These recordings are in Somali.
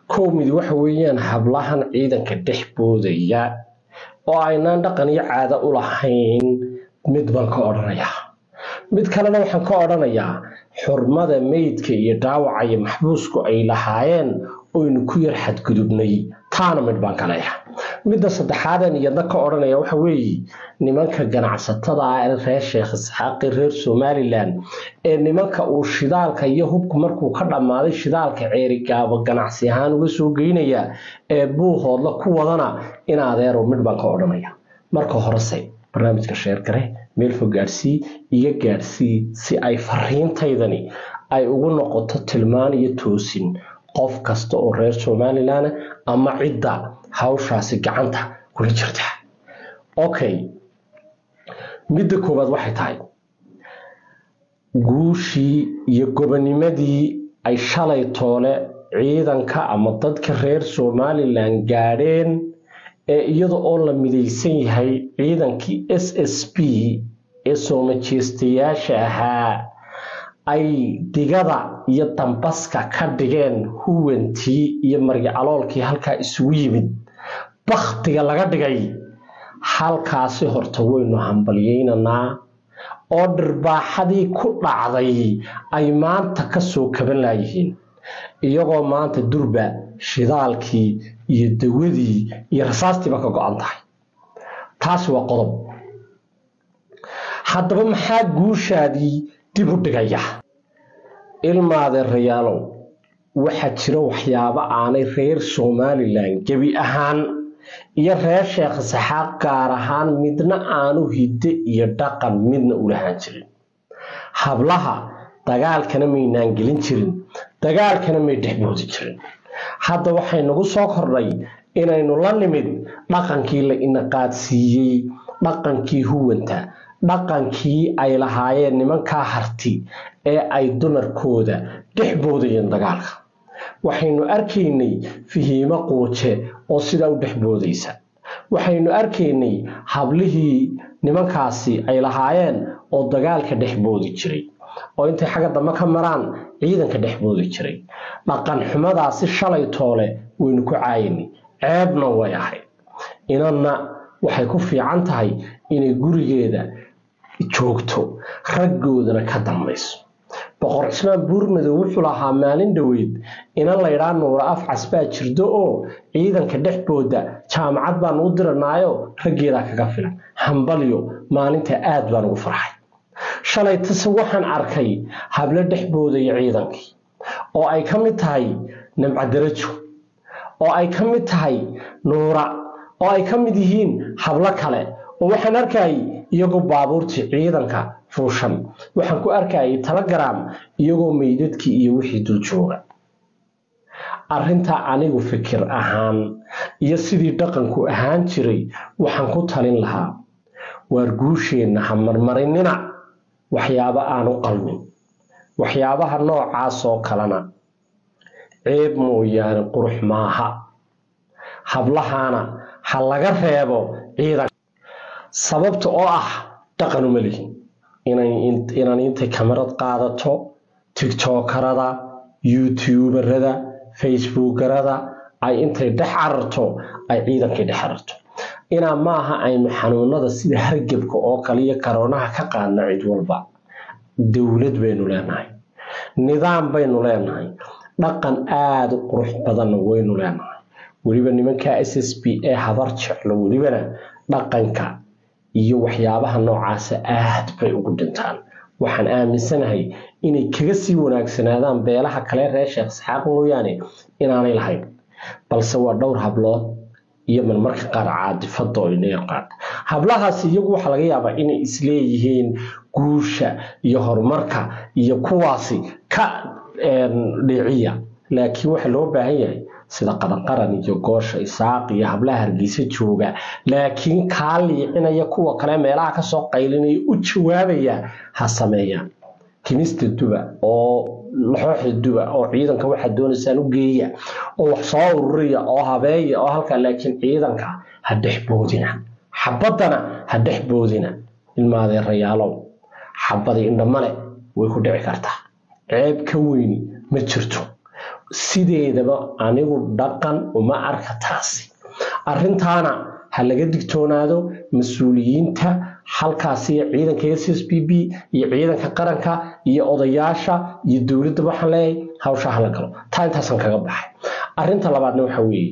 kow mid waxa weeyaan hablahan ciidanka dhex boodaya oo aynaan dhaqan iyo caado u lahayn mid baan ka odhanayaa mid kalena waxaan ka odhanayaa xurmada meydka iyo dhaawaca iyo maxbuusku ay lahaayeen oynu ku yar xadgudubnay taana mid baan ka leeyahay midda saddexaadan iyadna ka odhanaya waxa weeye nimanka ganacsatada ah ee reer sheekh isxaaqi reer somalilan ee nimanka uu shidaalka iyo hubku markuu ka dhammaaday shidaalka ceerigaabo ganacsi ahaan uga soo geynaya ee buuhoodla ku wadana in adeero mid baan ka odhanaya marka horese barnaamijka sheergare meel fog gaadhsii iga gaadhsii si ay fariintaydani ay ugu noqoto tilmaan iyo toosin qof kasta oo reer somalilan ama cidda hawshaasi gacanta kula jirta okay midda koowaad waxay tahay guushii iyo gobonimadii ay shalay toole ciidanka ama dadka reer somalilan gaadheen ee iyada oo la midaysan yahay ciidankii s s b ee soomajeestayaasha ahaa ay digada iyo dambaska ka dhigeen huwantii iyo margicaloolkii halkaa isugu yimid baktiga laga dhigay halkaasi horta waynu hambalyeynanaa oo dhirbaaxadii ku dhacday ay maanta kasoo kaban laayihiin iyagoo maanta durba shidaalkii iyo dawadii iyo rasaastiiba ka go-an tahay taasi waa qodob haddaba maxaa guushaadii dib u dhigaya ilmaadeerayaalow waxaa jira waxyaabo aanay reer somalilan gebi ahaan iyo reer sheekh saxaaq gaar ahaan midna aanu hidde iyo dhaqan midna u lahaan jirin hablaha dagaalkana maynaan gelin jirin dagaalkana may dhexboodi jirin hadda waxay nagu soo kordhay inaynu la nimid dhaqankii la inaqaadsiiyey dhaqankii huwanta dhaqankii ay lahaayeen nimankaa harti ee ay dumarkooda dhex boodayeen dagaalka waxaynu arkaynay fihiimo quuje oo sidaa u dhex boodaysa waxaynu arkaynay hablihii nimankaasi ay lahaayeen oo dagaalka dhex boodi jiray oo intay xagga dambe ka maraan ciidanka dhex boodi jiray dhaqan xumadaasi shalay toole waynu ku caayinay ceebna way ahayd inanna waxay ku fiican tahay inay gurigeeda joogto raggoodana ka dambayso boqor cismaan buurmadow wuxuu lahaa maalin dhoweyd inan laydhaa nuura afcas baa jirdo oo ciidanka dhexbooda jaamacad baan u diranaayo raggeedaa kaga filan hambalyo maalinta aad baan ugu farxay shalay tase waxaan arkay hablo dhexboodaya ciidankii oo ay ka mid tahay nimcadarajo oo ay ka mid tahay nuura oo ay ka mid yihiin hablo kale oo waxaan arkayay iyagoo baabuurtii ciidanka fuushan waxaan ku arkayay telegram iyagoo meydadkii iyo wixii dul jooga arrintaa anigu fikir ahaan iyo sidii dhaqanku ahaan jiray waxaan ku talin lahaa waar guusheenna ha marmarinina waxyaabo aan u qalmin waxyaabaha noocaas oo kalena ceeb mooyaane qurux maaha hablahaana ha laga reebo ciidan sababta oo ah dhaqan uma lihin inaan intay kamarad qaadato tigtokarada youtuberada facebookarada ay intay dhex cararto ay ciidankay dhex cararto inaa maaha aynu xanuunada sida hargebka oo kale iyo karoonaha ka qaadna cid walba dowlad baynu leenahay nidaam baynu leenahay dhaqan aada u qurux badanna waynu leenahay weliba nimanka s s b ee habar jeclo welibana dhaqanka iyo waxyaabaha noocaasa aad bay ugu dhintaan waxaan aaminsanahay inay kaga sii wanaagsanaadaan beelaha kale reer sheekh isxaaq mooyaane inaanay lahayn balse waa dhowr hablood iyo marmarka qaar caadifada oo ineeqaad hablahaasi iyagu waxaa laga yaabaa inay isleeyihiin guusha iyo horumarka iyo kuwaasi ka dhiciya laakiin waxaa loo baahan yahay sida qadanqaran iyo goosha isaaq iyo hablaha hargeysa jooga laakiin kaa liicinaya kuwa kale meelaha kasoo qaylinaya u jawaabaya ha sameeyaan kimista duba oo laxooxda duba oo ciidanka waxaad doonaysaan u geeya oo wax soo ururiya oo habeeya oo halkaa laakiin ciidanka ha dhexboodina xabaddana ha dhexboodina ilmaadeerayaalow xabadii indhamale way ku dhici kartaa ceeb ka weyni ma jirto sideedaba anigu dhaqan uma arka taasi arrintaana ha laga digtoonaado mas-uuliyiinta halkaasi ciidanka s s b b iyo ciidanka qaranka iyo odayaasha iyo dowladda waxaan leeyahay hawsha hala galo taa intaasaan kaga baxay arrinta labaadna waxa weeye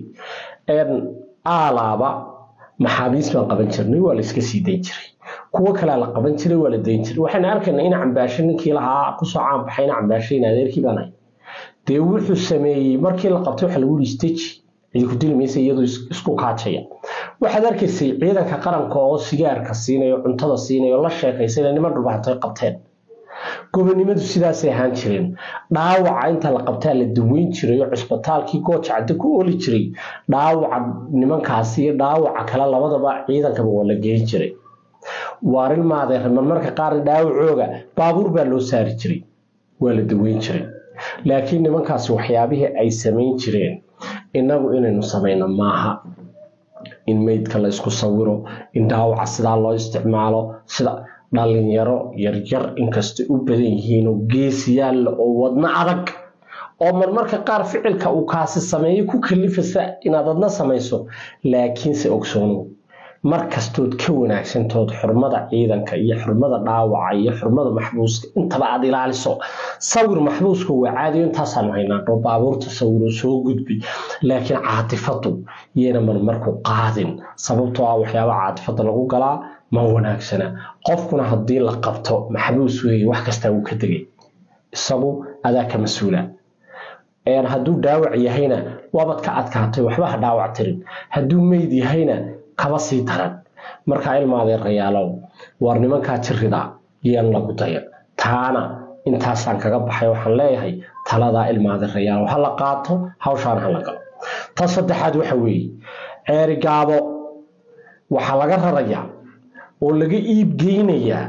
aalaaba maxaabiis baan qaban jirnay waa la iska sii dayn jiray kuwo kalea la qaban jiray waa la dayn jiray waxayna arkaynaa in cambaasho ninkii lahaa kusoo caanbaxay in cambaasho in adeerkii baan hay dee wuxuu sameeyey markii la qabtay waxa lagu yihi steji cidi ku dili maysa iyadoo isku kaajaya waxaad arkaysay ciidanka qaranka oo sigaarka siinayo cuntada siinayo la sheekaysana niman dhulbaxantay qabteen gobonimadu sidaasay ahaan jireen dhaawaca inta la qabtaa la daweyn jiray oo cusbitaalkii gooja cadde ku oli jiray dhaawaca nimankaasi iyo dhaawaca kale labadaba ciidankaba waa la geyn jiray waarin maadeer marmarka qaarna dhaawacooga baabuur baa loo saari jiray waa la daweyn jiray laakiin nimankaasi waxyaabihii ay samayn jireen innagu inaynu samayno maaha in meydka la isku sawiro in dhaawaca sidaa loo isticmaalo sida dhalinyaro yaryar inkastay u badan yihiinoo geesiyaalla oo wadno adag oo marmarka qaar ficilka uu kaasi sameeyo ku kalifasa inaad adna samayso laakiinse ogsoonow mar kastood ka wanaagsantood xurmada ciidanka iyo xurmada dhaawaca iyo xurmada maxbuuska intaba aad ilaaliso sawir maxbuuska waa caadiyo intaasaanu haynaa dhoo baabuurta sawiro soo gudbi laakiin caatifadu yayna marmarku qaadin sababtoo ah waxyaabaha caatifada lagu galaa ma wanaagsana qofkuna haddii la qabto maxbuus weeye wax kastaa wuu ka degay isagu adaa ka mas-uula hadduu dhaawac yahayna waabad ka adkaatay waxba ha dhaawac tirin hadduu meyd yahayna kaba sii daran markaa ilmaadeerayaalow waar nimankaa jirida yaan lagu dayan taana intaasaan kaga baxay waxaan leeyahay taladaa ilmaadeerayaalow ha la qaato hawshaan ha la galo ta saddexaad waxa weeye ceeri gaabo waxaa laga rarayaa oo laga iibgeynayaa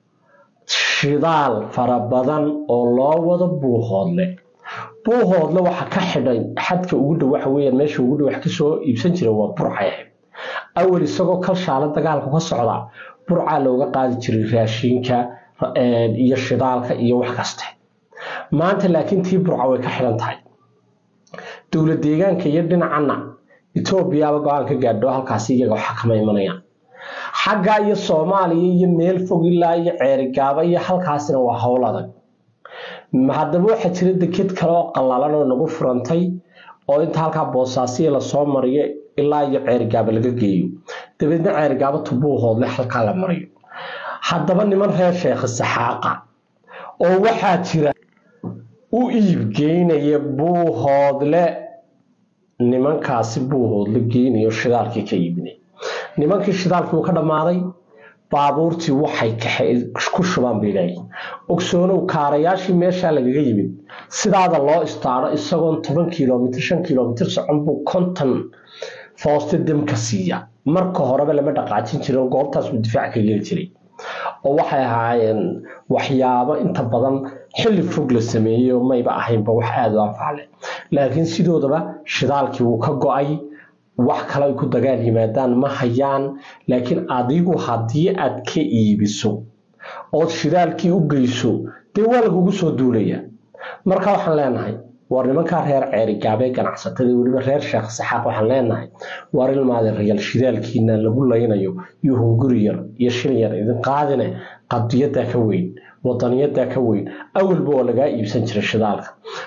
shidaal fara badan oo loo wado buuhoodle buuhoodle waxa ka xidhay xadka ugu dhow waxa weyaan meesha ugu dhow wax kasoo iibsan jira waa burcay ahayd awal isagoo kalshaale dagaalku ka socdaa burcaa looga qaadi jiray raashiinka iyo shidaalka iyo wax kaste maanta laakiin tii burca way ka xidhan tahay dowlad deegaanka iyo dhinacana etoobiyaaba go-aan ka gaadho halkaasi iyaga waxa kama imanayaan xagga iyo soomaaliya iyo meel fog ilaa iyo ceerigaaba iyo halkaasina waa howl adag haddaba waxaa jira deked kale oo qallalan oo nagu furantay oo inta halkaa boosaasiya lasoo mariyo ilaa iyo ceerigaaba laga geeyo dabeedna ceerigaaba tubuuhoodle halkaa la mariyo haddaba niman reer sheekha saxaaqa oo waxaa jira u iibgeynaya buuhoodle nimankaasi buuhoodle geynayo shidaalkii ka iibinay nimankii shidaalkii uu ka dhammaaday baabuurtii waxay ku shubaan bay leeyihin ogsoonow kaarayaashii meeshaa lagaga yimid sidaada loo istaaro isagoon toban kilomitr shan kilomitr socon buu konton fooste demka siiya marka horeba lama dhaqaajin jirin goobtaas buu difaac ka geli jiray oo waxay ahaayeen waxyaabo inta badan xilli fog la sameeyey oo mayba ahaynba wax aada u anfaale laakiin sidoodaba shidaalkii wuu ka go-ay wax kale ay ku dagaal yimaadaan ma hayaan laakiin adigu haddii aad ka iibiso ood shidaalkii u geyso dee waa lagugu soo duulaya marka waxaan leenahay war nimankaa reer ceerigaabee ganacsatada weliba reer sheekh saxaaq waxaan leenahay waar ilmaade rayaal shidaalkiina lagu laynayo iyo hunguri yar iyo shil yar idin qaadine qadiyadaa ka weyn wadaniyadaa ka weyn awalba oo lagaa iibsan jiray shidaalka